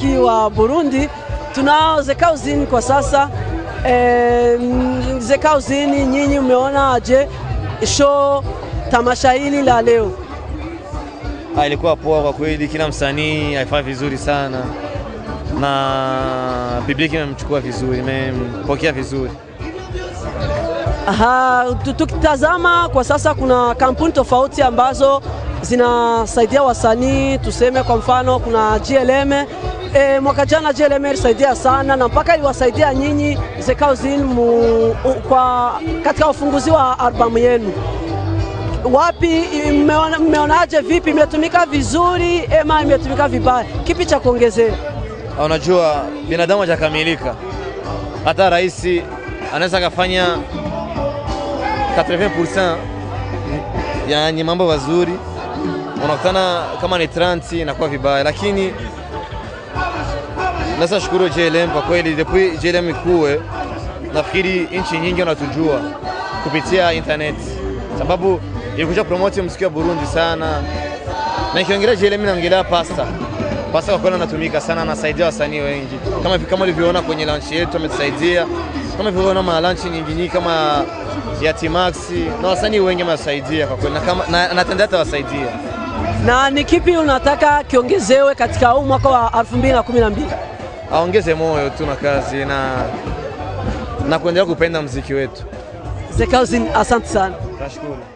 muziki wa Burundi. Tunao Zekauzini kwa sasa. E, Zekauzini, nyinyi umeona aje show tamasha hili la leo? Ah, ilikuwa poa kwa kweli, kila msanii alifanya vizuri sana na publiki imemchukua vizuri, imempokea vizuri. Aha, tu- tukitazama kwa sasa kuna kampuni tofauti ambazo zinasaidia wasanii, tuseme kwa mfano kuna GLM. E, mwaka jana GLM ilisaidia sana na mpaka iliwasaidia nyinyi Zekauzin mu, u, kwa katika ufunguzi wa albamu yenu. Wapi mmeona- mmeonaje? Vipi, imetumika vizuri ema imetumika vibaya? Kipi cha kuongezea? Ah, Unajua binadamu hajakamilika, hata rais anaweza akafanya 80% yani mambo mazuri, unakutana kama ni 30 inakuwa vibaya, lakini naweza shukuru JLM kwa kweli, depuis JLM ikuwe, nafikiri nchi nyingi wanatujua kupitia internet, sababu ilikuja promote muziki wa Burundi sana, na ikiongelea JLM naongelea pasta pasta, kwa kweli anatumika sana, anasaidia wasanii wengi, kama kama ulivyoona kwenye launch yetu ametusaidia, kama ulivyoona ma launch nyingi nyingi kama ya Timax na wasanii wengi amewasaidia kwa kweli, na kama na anatendelea atawasaidia. Na ni kipi unataka kiongezewe katika huu mwaka wa 2012? aongeze moyo tu na kazi na na kuendelea kupenda mziki wetu. Zekauzin, asante sana. Nashukuru.